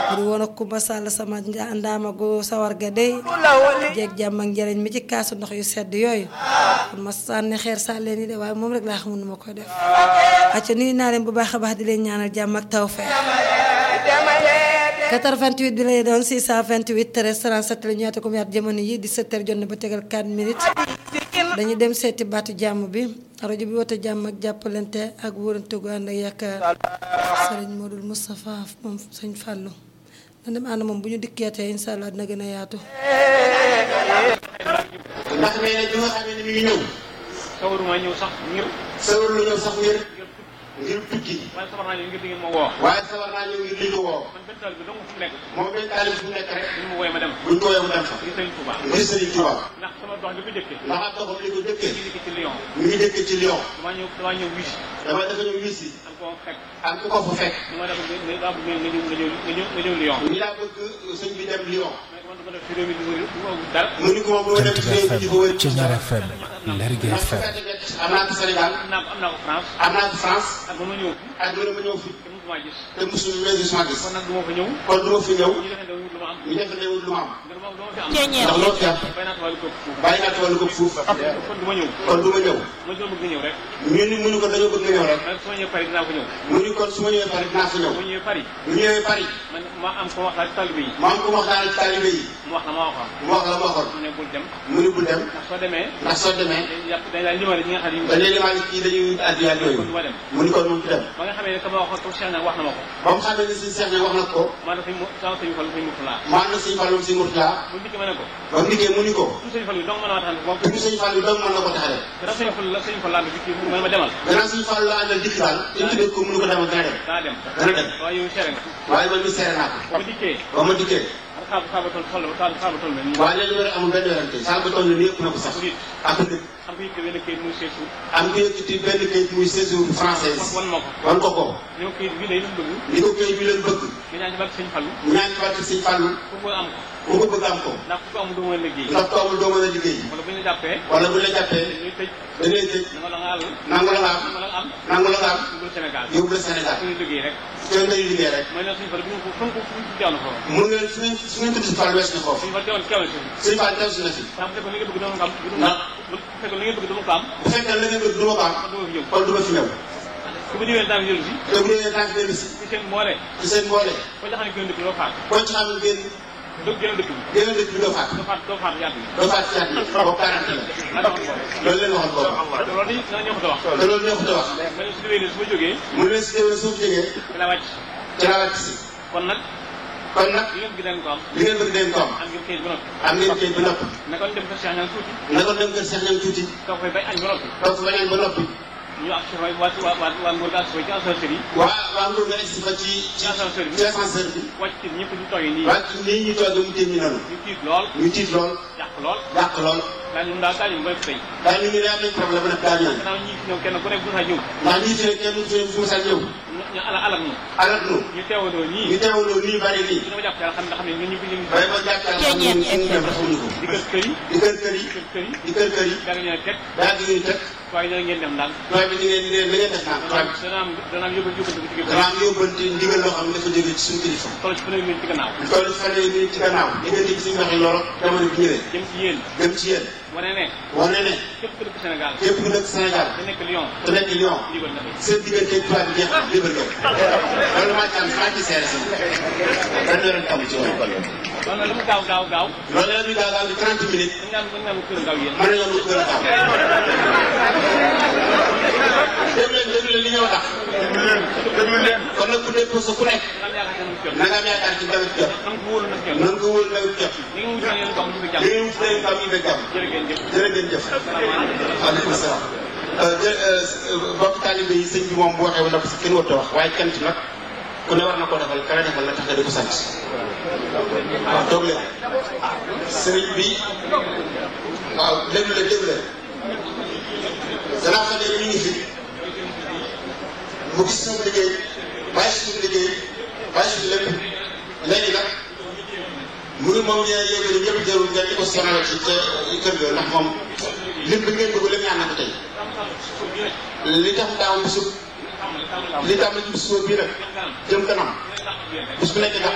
buri woon ak Kumba Sall sama ndaama gu sawar ga dey jeeg jàmm ak njëriñ mi ci kaasu ndox yu sedd yooyu kon ma sànni xeer sàlleen yi de waaye moom rek laa xamul nu ma koy def acca nuyu naa leen bu baax a baax di leen ñaanal jàmm ak tawfeex 88 bi lay doon 628 13 37 la ñu ñaata ko mu yaat jamono yi di 7 heures jot na ba tegal 4 minutes dañuy dem seeti baatu jàmm bi rajo bi woote jàmm ak jàppalante ak wóorante gu ànd ak yaakaar sëriñ Modou Moustapha moom sëñ Fallou na dem ànd moom bu ñu dikkeetee incha allah dina gën a yaatu. ndax nee na bi nga xamee ne mi ngi ñëw. sawaruma ñëw sax ngir. sawar lu ñëw sax ngir. ngir tukki. waaye sabar naa ñëw ngir di ngeen ma woo. waaye sawar naa ñëw ngir li ñu woo. man benn taal bi dong fu mu nekk. moom benn taalib fu mu nekk rek. ñu ma wooyee ma dem. buñ ko mu dem fa. ngir Sëriñ Touba. ngir Sëriñ Tuuba. ndax sama dox li ko jëkkee. ndax ak doxam li ko ñu dëkkee. ngi ci Lyon. mi ngi dëkkee ci Lyon. damaa ñëw damaa ñëw wis. dama dafa ñëw wis si. am ko fekk. am ku ko fa fekk. ñu ma def nga nga daa bëgg nga ñëw nga ñëw nga ñëw nga ñëw Lyon. ñu daa bëgg sëñ bi dem Lyon. mais man dama def ci réew mi di wër du ma wut dara. mu ni ko moom bu ma dem ci réew mi di ko wër. ci Ñaar FM Lergui ndax FM fekk nekk am naa ko Sénégal. am naa ko am naa ko France. am naa ko France. ak ba ma ñëw fi. ak lu ne ma ñëw fi. te mosuma gis. te mosul résultat gis. kon nag du ma fa ñëw. kon du ma fi ñëw. ñu defee wut lu ma am. ñu def ne wut lu ma am. ngir moom dama fi am. ndax loo fi am. bay naa tubaab lu ko fuuf. bàyyi naa tawal ko fuuf. kon du ma ñëw. kon du ma ñëw. ma doon bëgg nga ñëw rek. ñu ni mu ni ko dañoo bëgg nga ñëw rek. man su ma ñëwee Paris dinaa ko ñëw. mu ni kon su ma ñëwee Paris dinaa fa ñëw. bu ñëwee Paris. bu ñëwee Paris. man ma am ko wax daal ci talibé yi. ma am ko wax daal ci taalibe yi. mu wax la ma waxoon. mu wax la ma waxoon. mu ne bul dem. mu ni bul dem. ndax soo demee. ndax soo demee. dañuy yàq dañ daal limal ñi nga xam ne dañuy limaale kii dañuy addiya ak yooyu. kon du ma dem. mu ni kon moom du dem. ba nga xamee ne ka ma waxoon comme Cheikh nag wax na ma ko. ba mu xamee ne si Cheikh ne wax na ko. maanaam sëñ mu sama sëñ Fallu sëñ Murtala. maan na sëñ Fallou si Mourtala. bu dikkee ma ne ko. ba mu dikkee mu ni ko. su sëñ Fallu dong mën a waxtaan moom. te bu sëñ Fallou dong mën na ko tax a dem. gannaaw sëñ Fallu la sëñ Fallu laa bi kii mu ma demal. gannaaw sëñ Fallou la àndal dikk daal. te ñu tuddee ko mu ni ko demal dana dem. daa dem. dana dem. waaye yow seere nga. waaye man mi seere naa ko. bu dikkee. ba ma dikkee. xaaba xaaba toll toll xaaba toll mel nii. waaye léegi loolu amul benn werante. saa ba toll nii yëpp na ko sax. ak nit. am ko yitte benn kayit muy seesu. am ko yëkkati benn kayit muy séjour française. wan ma ko. wan ko ko. ni ma kayit bii day lu mu bëgg. ni ko kayit bi leen bëgg. nga ñaan ci barke sëñ Fallu. ñaan ci barke sëñ Fallou. ku ko am ko. ku ko bëgg am ko. ndax ku ko amul doo mën a liggéey. ndax ko amul doo mën a liggéey. wala bu ñu la jàppee. wala bu la jàppee dañuy tëj. da ngay tëj na nga la nga àll. nangu la nga am na nga la nga am. nangu la nga am dugul Sénégal. yóbbu la Sénégal suñu liggéey rek. te ngay liggéey rek. mooy ne suñu Fallu bu ñu ko fu ñu ko fu ñu ko jaaw na foofu. mun ngeen su ngeen su ngeen tudd si Fall wees na foofu. suñu Fallu teewal teewal si. sëñ Fall teew si na fi. ndax bu fekkoon li nga bëgg dama ko am. bu dul ndax bu fekkoon li nga bëgg dama ko am. bu fekkee la ngeen bëgg du ma ko am kon du ma fi ñëw. kon du ma fi ñëw. su ma ñëwee daan jël si. te bu dee tànk dellu si ci seen mboole. ci seen mboole ko jaxane gën dëkk doo faat. koo ci xam ne ngeen doo gën dëkk bi. gën a dëkk bi doo faat doo faat doo faat yàgg bi. doo faat ci at yi boobu quarante la lan la wax loolu leen waxoon boobu boobu. loolu dañuy dana ñëw ko wax. te loolu ñoo ko te wax ma ne su déwee ne su ma jógee. mu ne si déwén suuf jógee ci la wàcc. ci la wàcc si kon nag kon nag li ngeen bëgg dañ ko am. li ngeen bëgg deen ko am am ngeen kayit ba noppi. am ngeen kayit ba noppi ne kon dem ko Cheikh Niang tuuti. na ko dem kër Cheikh Niang tuuti toog fay bay añ ba noppi. toog fa bañaan ba noppi ñu ak si waa waa waa waa Ngour gaa si ci ascenseur yi. waa waa Ndour nga egsi fa ci ci ascenseur bi ci ascenseur bi wàcc ci ñëpp ñu toogee nii. wàcc nii ñu toog mu téye ñu noonu ñu tiit lool. ñu tiit lool yàq lool. yàq lool daañu ñun daal daañu mbéy tey. daal ñu ngi ne am nañ problème nag daal ñaan gannaaw ñi fi ñëw kenn ku nekk bu saa ñëw. ndax ñii fi ne kenn fi fu mu sa ñëw ñu ñu ala alal ñu. alat nu ñu teewandoo nii. ñu teewaloo nii bari nii dina ma jàpp yàlla xam nga xam ne ñun ñu ngi ñu ngi. waaye ma jàkkaar xam ne ñu ngi dem xamuñu ko di kër kër yi. di kër kër yi kër kër yi. di kër kër yi daa ngi ñëw teg. daal di ñuy teg waaye dina ngeen dem daal. waaye bi ñu ngeen di leen li ngeen def naa dana am dana am dana am yóbbal yóbbal bu ci dana am yóbbante ndigal loo xam ne dafa jóge ci suñu kilifa toll ci fanweeri minute ci gannaaw. lu toll fan yi ci gannaaw diggante bi suñu waxee loolu jamono bi ñëwee jëm ci yéen. dem ci yéen wane ne. wane ne képp ku dëkk Sénégal. képp ku nekk Sénégal te nekk Lyon. te nekk Lyon libre na fi. seen diggante tubaab bi jeex na libre nga loolu maa ci am maa ci seere si benn yoon am ci loolu loolu nag lu mu gaaw gaaw gaaw. loolu la ñuy daal daal di 30 minutes dañ naan dañ naan kër gaaw yéen. mën nañoo lu gën a gaaw déglu leen déglu leen li ñëw tax déglu leen kon nag ku déposé ku nekk nga am yaakaar ne mu jot. na nga am yaakaar ci nawet jot na nga ko wóolu nag jot. nan ko wóor nawet jot li nga wutal yéen dox ñu ko jàmm. li ngeen wut leen am ñu bëgg jàmm jërë ngeen jëf. jërë ngeen jëf waaleykum salaam mbokk taalibe yi sëñ bi moom bu waxee ba noppi si kenn warut a wax waaye cant nag ku ne war na koo defal kala defal la tax nga di ko sant waaw toog leen sëriñ bi waaw déglu leen déglu leen danaa xam ne ñu ngi fi mu gis suñu liggéey bàyyi suñu liggéey bàyyi suñu lépp léegi nag mu ngi moom ñee yéegéen ñëpp jarul ngeen di ko sonal ci ca kër ga ndax moom lim bi ngeen bëgg lépp ñaan na ko tey li tax daaw bisu li tax na ci bisu bii nag jëm kanam bis bu nekk nga